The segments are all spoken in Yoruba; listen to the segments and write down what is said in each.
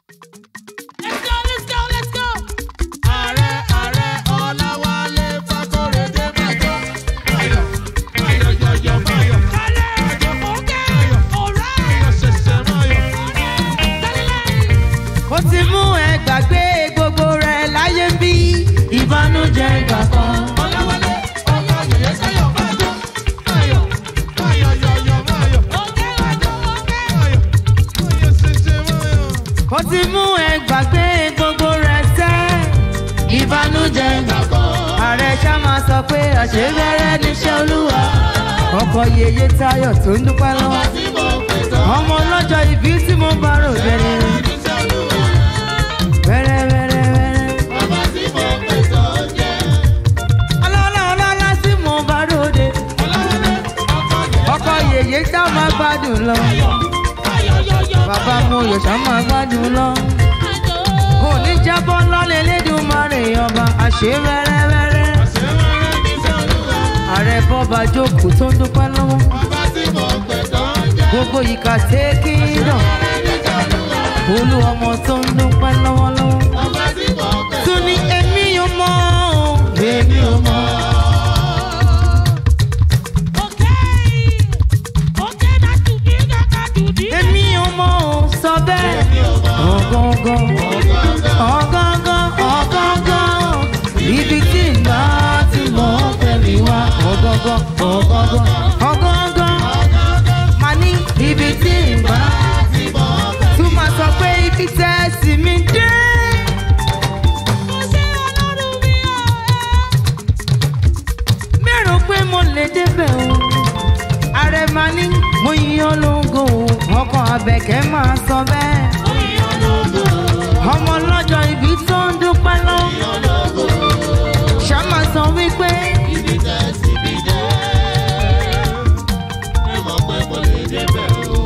Let's go, let's go, let's go. Ààrẹ ààrẹ Ọláwálé Fákóredé Májọ́. Máyọ̀ Máyọ̀ yọ̀yọ̀ Máyọ̀. Kálẹ̀, òkè, ọ̀rẹ́, Máyọ̀ ṣẹ̀ṣẹ̀ Máyọ̀. tẹ́lẹ̀. ó ti mú ẹ gbàgbé gbogbo rẹ láyé ń bí ìbànújẹ́ ìgbà kan. Ọláwálé ọmọ yèyé sáyọ̀ Májọ́. Máyọ̀ Máyọ̀ yọ̀yọ̀ Máyọ̀. Òkè, òkè, òkè. Máyọ̀ Máyọ̀ ṣẹ̀ṣẹ̀ Máyọ̀. ó ti mú ẹ gbàgbé gbogbo rẹ sẹ́ ìbànújẹ́ ìgbà kan. ààrẹ ṣá máa sọ pé àṣegbẹ́rẹ́ níṣẹ́ olúwa ọkọ̀ yèyé táyọ̀ tó ń dúpẹ́ lọ́wọ́ Tí mo pè tán. ọmọ ọlọ́jọ́ ìbí tí mo bá rò bẹ̀rẹ̀ Iṣẹ́ Olúwa. wẹ́rẹ́ wẹ́rẹ́ wẹ́rẹ́. Bàbá tí mo pè tán jẹ́. ọlọ́lá ọlọ́lá tí mo bá ròde Ọláwálé ọkọ yèyé. ọkọ̀ yèyé tá máa gbádùn lọ Ayọ̀, yọ̀yọ̀, bàbá mo yọ̀ṣà máa gbádùn lọ. ayọ̀. kò ní jábọ́ lọ́lẹ̀ lẹ́dùnmarè ọba àṣẹ wẹ́rẹ́wẹ́rẹ́. Ṣé wọ́n rẹ́ níṣẹ́ Olúwa? ààrẹ bọ́ba jókòó tó ń dúpẹ́ lọ́wọ́. Bàbá tí mo pè tán jẹ́. gbogbo ìka tẹ́kídọ̀ olú ọmọ tó ń dúpẹ́ lọ́wọ́lọ́wọ́. Bàbá tí mo pè tún ní èmi ò mọ̀ ọ́, èmi ò mọ̀. Okay. Okay, not to be, not to be. èmi ò mọ̀ ọ́ sọ bẹ́ẹ̀. ọ̀gángan ọ̀gángan ọ̀gángan ibi tí ìgbà tí mo fẹ́ mi wá. ọ̀gángan ọ̀gángan ọ̀gángan máa ní ibi tí ìgbà tún máa sọ pé ibi tẹ́ sí mi dé. Mo ṣe Ọlọ́run mi o, mẹ́rò pé mo lè débẹ̀ o. ààrẹ máa ní mo yan lógo o. ọkọ̀ abẹ́kẹ́ máa sọ bẹ́ẹ̀. ọmọ lọ́jọ́ ibi tó ń dúpẹ́ lọ. ṣá máa sọ wípé Ibi tẹ́ síbi dé. Ẹ mọ̀ pé mo lè débẹ̀ o.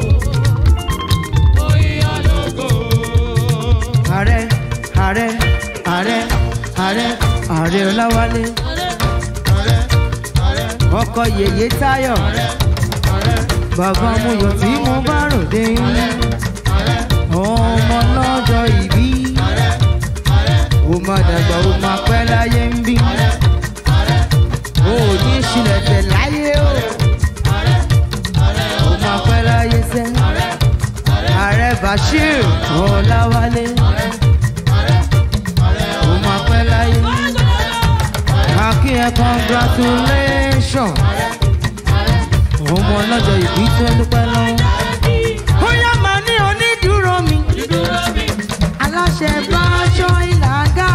Oyè ológo. ààrẹ ààrẹ ààrẹ ààrẹ ààrẹ ọláwálé Ààrẹ ààrẹ ọkọ̀ yèyé táyọ̀ ààrẹ bàbá amúyọ̀ tí mo bá ròde ilé ààrẹ ọmọ lọ́jọ́ ìbí ààrẹ ààrẹ ó máa dàgbà ó máa pẹ́ láyé ń bí ààrẹ ó ní ìṣìlẹ̀ tẹ̀ láyé o ààrẹ ààrẹ ó máa pẹ́ láyé sẹ́ ààrẹ bashir ọláwálé ó máa pẹ́ láyé akí ẹ congratulation ọmọ lọ́jọ́ ìbí tó dúpẹ́ lọ́wọ́. ó yá màá ní onídùúró mi aláṣẹ bá aṣọ ìlàgà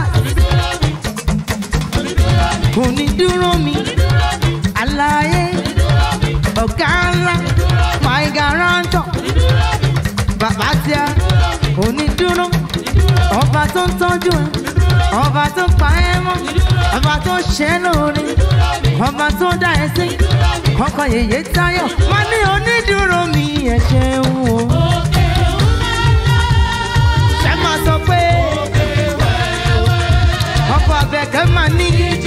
onídùúró mi aláyé ọ̀gá ńlá my guarantor bàbá tíá onídùúró ọba tó ń tọ́jú ẹ ọba tó pa ẹ́ mọ́ ọba tó ṣe é lóore ọba tó dá ẹ sí ọkọ yèyé táyọ̀ má ní onídùúró mi ẹ ṣeun o ṣe máa sọ pé ọkọ abẹ́kẹ́ máa ní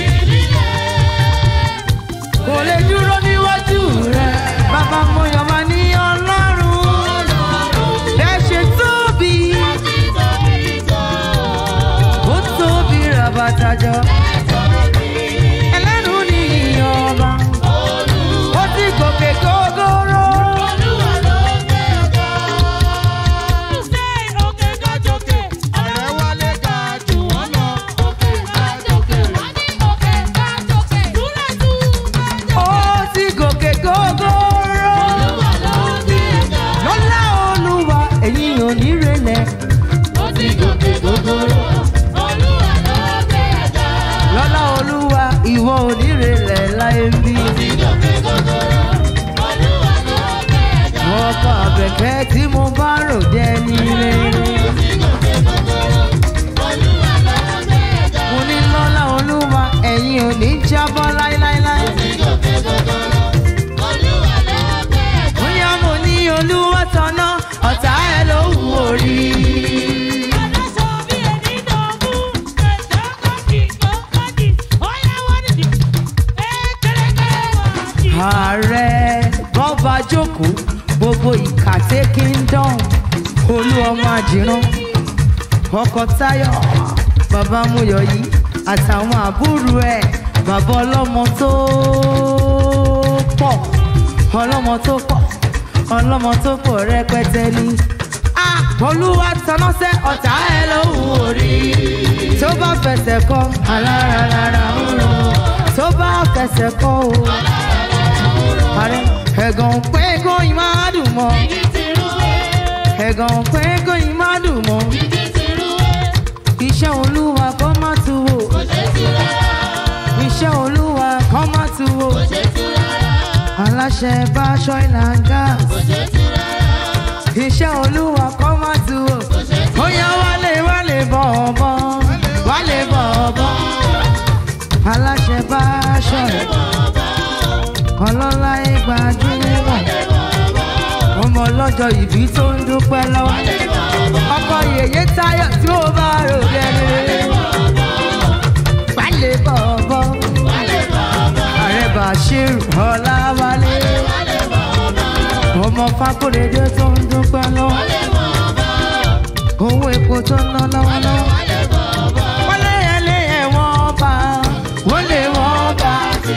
kò lè dúró níwájú rẹ bàbá mọyọ̀ máa ní ọlọ́run ẹ ṣe tóbi ó tóbi rabatajọ ẹlẹ́nu ní ìyọba ó ti gòkè gógóró Say, okay, go, jókè. ààrẹ wálé ga jù wọ́n lọ. Òkè ga jókè. Okay, go, jókè. Dúró, dúró. ó ti gòkè gógóró lọ́lá olúwa ẹ̀yin ò ní relẹ̀ Ó ti gòkè gògòrò. Olúwa ló gbé ẹ̀dá. lọ́lá olúwa ìwọ ò ní relẹ̀ láyé ń bí. Olúwa ló gbé ẹ̀dá. ọkọ àbẹ̀kẹ́ tí mo bá rò jẹ́ nílé. Olúwa ló gbé ẹ̀dá. mo ní lọ́lá olúwa ẹ̀yin ò ní jábọ́ láíláíláí. Olúwa ló gbé ẹ̀dá. bóyá mo ní olúwa tọ́nà ọ̀tá ẹ̀ ló wù orí. Adáṣọ bí ẹni dọ̀bú. Ẹ̀jẹ̀ kọ́kì kọ́kì. Ọ̀yá wọ́n ní ti. Ẹ kẹ́rẹ́kẹ́rẹ́ wọ̀ jí. ààrẹ bọ́ba jókòó gbogbo ìkàtẹ́ kingdom olú ọmọ àjìrán ọkọ táyọ̀ bàbá muyọ̀ yìí àtàwọn àbúrò ẹ̀ bàbá ọlọ́mọ tó pọ̀ ọlọ́mọ tó pọ̀ ọlọ́mọ tó pọ̀ rẹpẹtẹ ni. a olúwa tanọ́sẹ́ ọ̀tá ẹ lóhùn orí tó bá fẹsẹ̀ kọ́ alárarara ń rọ tó bá fẹsẹ̀ kọ́ o. ààrẹ ẹ̀gàn pẹ́ẹ́gàn yìí máa dùn mọ́ ẹ̀gàn pẹ́ẹ́gàn yìí máa dùn mọ́ iṣẹ́ olúwa kọ́ má tu wò iṣẹ́ olúwa kọ́ má tu wò aláṣẹ bá aṣọ ìlànà iṣẹ́ olúwa kọ́ má tu wò ó yá wálé wálé bọ̀ ọ̀bọ̀ wálé bọ̀ ọ̀bọ̀ aláṣẹ bá aṣọ ọlọ́lá ìgbàdúrà ọmọ ọlọ́jọ́ ìbí tó ń dúpẹ́ lọ́wọ́ ọkọ yèyé táyọ̀ tí ó bá rò gẹ́gẹ́ wálé bọ̀ ọ̀bọ̀ ààrẹ bashir ọláwálé ọmọ fákòrèdé tó ń dúpẹ́ lọ́wọ́ owó epo tó ń ná lọ́wọ́lọ́wọ́ wọ́n lé ẹlé ẹ̀wọ̀n bá wọ́n lé wọ́n bá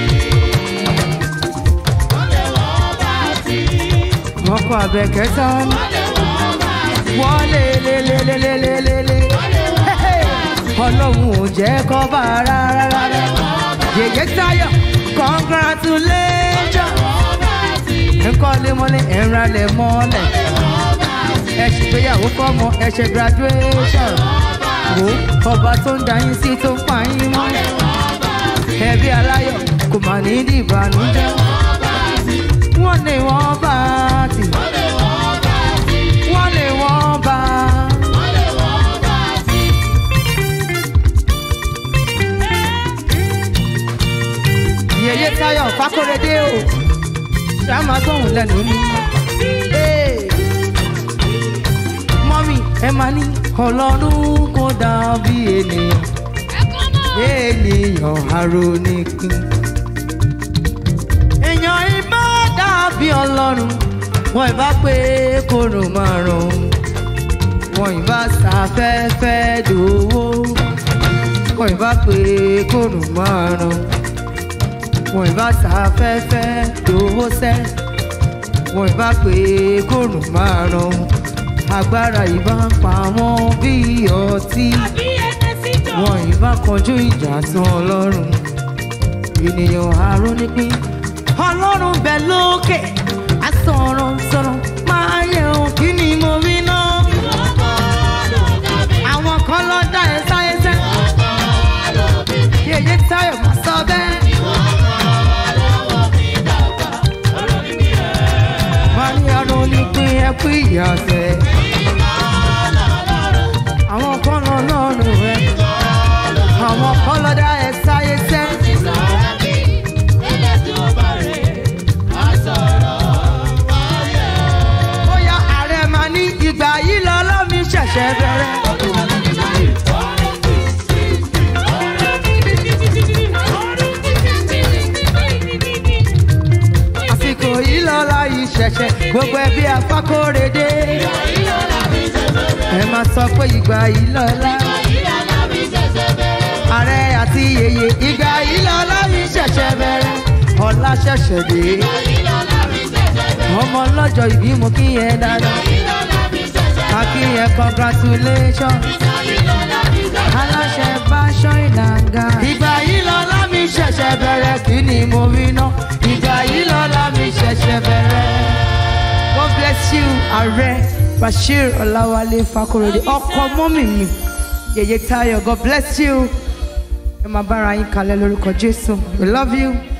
ọkọ àbẹ̀kẹ́ tán wọ́n lé lé lé lé lé lé lé lé ọlọ́run ò jẹ́ kọ́ bá rárá rárá yèyé táyọ̀ congratulation nkọ́lé mọ́lé ẹ̀rálẹ̀ mọ́lẹ̀ ẹ ṣègbéyàwó fọ́mọ ẹ ṣe graduation wo ọba tó ń dayín sí tó ń pa yín mọ́ ẹbí aláyọ̀ kò mà ní dìbànújẹ́ wọ́n lè wọ́n bá tì wọ́n lè wọ́n bá. yèyé táyọ̀ fákóredé o ṣá máa gbóhùn lẹ́nu mi. Ee, mọ́mí ẹ máa ní ọlọ́run kò dàbí ènìyàn ènìyàn aróníkín. èèyàn ìbá dàbí ọlọ́run wọn ìbá pé kòrò máa rùn wọn ìbá sáfẹ́fẹ́ dòwó wọn ìbá pé kòrò máa rùn wọn ìbá sáfẹ́fẹ́ dòwó sẹ́ wọn ìbá pé kòrò máa rùn agbára ìbá ń pa wọn bí ọtí wọn ìbá kọjú ìjà tán ọlọ́run ènìyàn àrùn nípín ọlọ́run bẹ lókè asọ̀rọ̀ sọ̀rọ̀ máa yẹ ohun kí ni mo rí náà àwọn kan lọ dá ẹ sáyé sẹ́ yèyé táyọ̀ máa sọ bẹ́ẹ̀. wọ́n ní ọdún nípín ẹkú ìyàsẹ̀ àwọn kan lọ lọ́rùn rẹ̀ àwọn kan lọ dá ẹ sáyé sẹ́. bóyá ààrẹ máa ní ìgbà yìí lọ lọ́mí ṣẹ̀ṣẹ̀ bẹ̀rẹ̀. àsìkò yìí lọ láyé ṣẹ̀ṣẹ̀ gbogbo ẹbí afákóredé. ẹ máa sọ pé ìgbà yìí lọ lá. ààrẹ àti yèyè ìgbà yìí lọ láyé ṣẹ̀ṣẹ̀ bẹ̀rẹ̀. ọ̀la ṣẹ̀ṣẹ̀ dé. ọmọ ọlọ́jọ́ ìbí mo kí yẹn dáadáa. a kí yẹn congratulation. aláṣẹ bá ṣọ́ ìlànà. ìgbà yìí lọ lámì ṣẹ̀ṣẹ̀ bẹ̀rẹ̀ kí ni mo rí náà. ìgbà yìí lọ lámì ṣẹ̀ṣẹ̀ bẹ̀rẹ̀. God bless you ààrẹ Bashir Ọláwálé Fakorede ọkọ mọ́mì mi yèyé Táyọ̀ God bless you ẹ máa bára yín kalẹ̀ lórúkọ Jésù we love you.